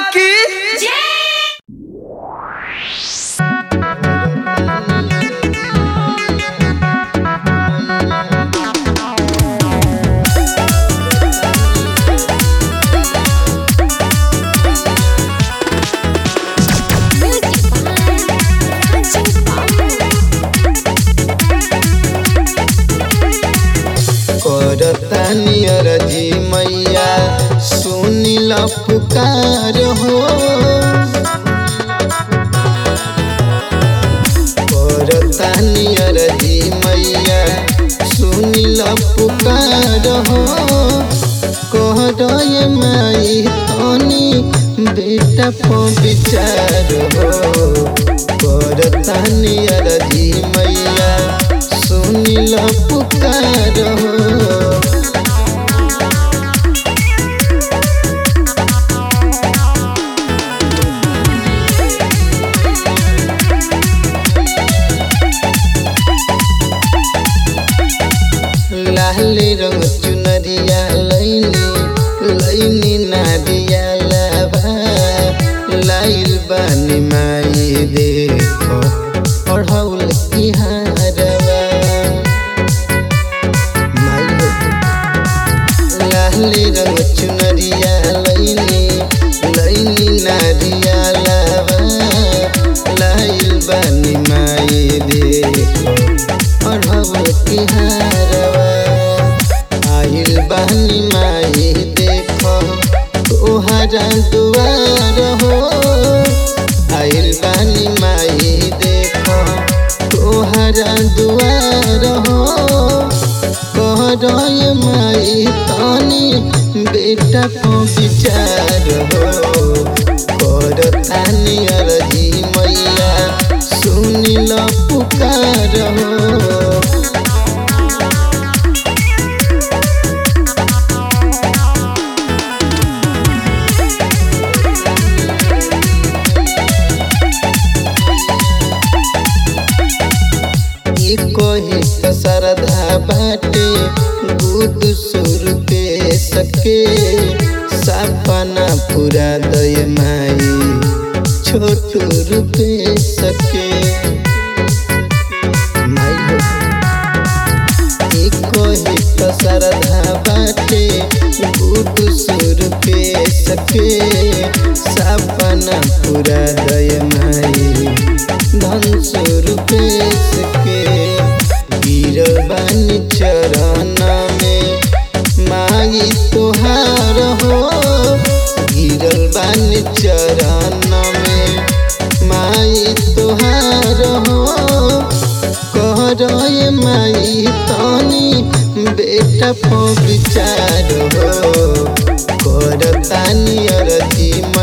की करतानी अरजी मैया सुनिल पुकार हो करतानी अरजी मैया सुनिल पुकार हो कह रहे माई तनी बेटा पो विचार हो करतानी अरजी मैया सुनिल पुकार हो लाल रंग चुनरिया लैनी लैनी नारिया लाबा लाइल बानी माई देखो पढ़ौल की हारवा माई हो लाल रंग चुनरिया लैनी लैनी नारिया लाबा लाइल बानी माई देखो पढ़ौल की हारवा आइल बानी माई देखो तोहरा दुआर हो आइल बानी माई देखो तोहरा दुआर हो कह रहे माई तनी बेटा को विचार हो कर तानी अरजी मैया सुनिल पुकार हो ई कोही त सरधा बाटे गुद सुर पे सके सपना पूरा दय माई छोटू रूपे सके माई हो ई कोही त सरधा बाटे गुद सुर पे सके सपना पूरा दय माई धन स्वरूपे सके गिरबानी चरण में माई तोहार हो गिरल बानी चरण में माई तोहार हो कह रहे माई तनी बेटा पो विचार हो कर तानी अरजी